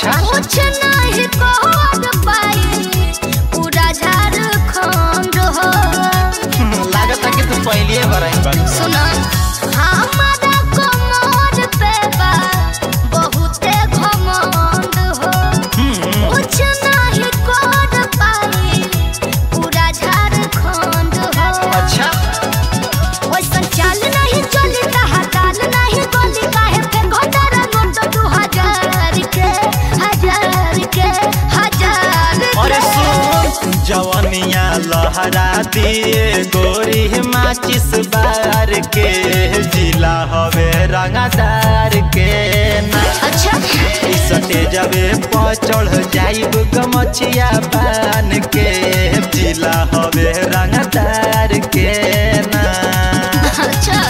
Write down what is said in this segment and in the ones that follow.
अच्छा कुछ नहीं कर पाई पूरा झारखंड हो लागत है कि तू पहले बराई बा सुना हमारा कमर पे बा बहुते घमंड हो हम्म, कुछ नहीं कर पाई पूरा झारखंड हो अच्छा वैसन चाल नहीं चली तहा ताल नहीं गोली काहे पे घोटारा नोट दू हजार के हजार के हजार अरे के सुन जवनिया लहरा दिए गोरी माचिस बार के जिला हवे रंगदार के ना अच्छा सटे जबे पर चढ़ जाइब गमछिया पान के जिला हवे रंगदार के ना अच्छा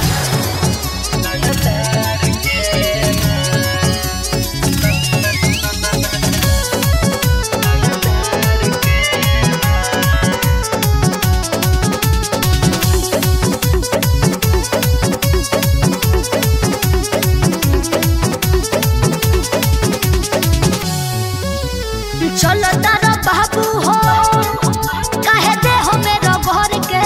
चलो तारा बाबू हो काहे दे हो मेरो घर के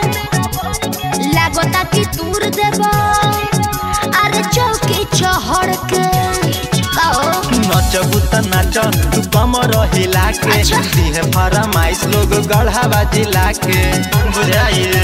लागता कि दूर देबा अरे चौकी चढ़ के कहो नचबू त नाच तू कमर हिला के अच्छा। दिहे फरमाइश लोग गढ़ावा जिला के बुझाइए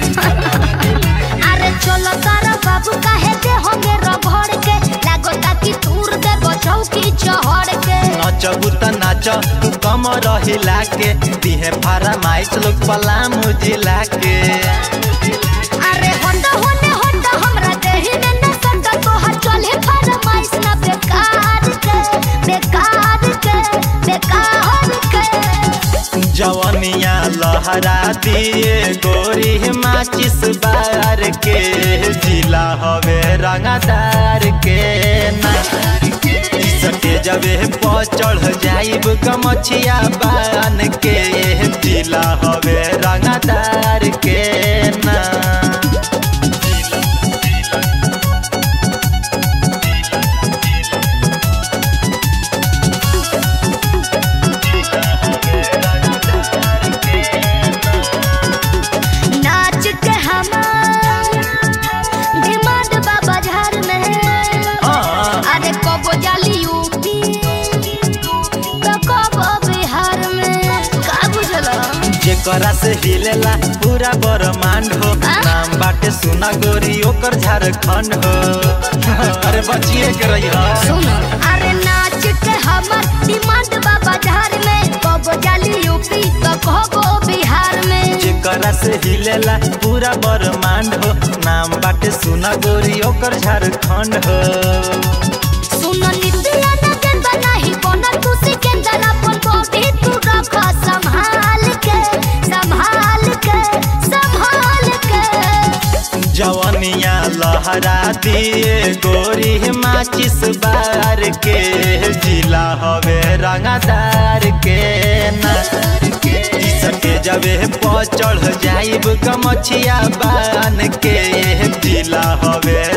अरे चलो तारा बाबू काहे दे हो मेरो घर के लागता कि दूर देबो चौकी चढ़ के नचबू त नाच तू कमर हिला के दिहे फरमाइश लोग पलामू जिला के अरे होंडा होने होंडा हमरा देही में न संगा तोहर चले फरमाइश ना बेकार के बेकार के बेकार के जवनिया लहरा दिए गोरी माचिस बार के जिला हवे रंगदार के ना सटे जबे पर चढ़ जाइब गमछिया बान के जिला हवे रंगदार के ना नाच के हमार डिमांड बाबा झार में हाँ, अरे कबो जाली यूपी तो कबो बिहार में का बुझला जेकरा से हिलेला पूरा ब्रह्मांड हो आ? नाम बाटे सुना गोरी ओकर झारखंड हो अरे बचिए के रही सुन अरे नाच के हमर डिमांड बाबा झार में कबो जाली यूपी तो कबो बिहार में जेकरा से हिलेला पूरा ब्रह्मांड हो नाम बाटे सुना गोरी ओकर झारखंड हो सुन नित्या न गेंदा नहीं बनल तू सिकंदर अपन बॉडी तू रख संभाल के संभाल के संभाल के जवनिया लहरा दिए गोरी माचिस बार के जिला हवे रंगदार के ना सके जबे पर चढ़ जाइब गमछिया बान के जिला हवे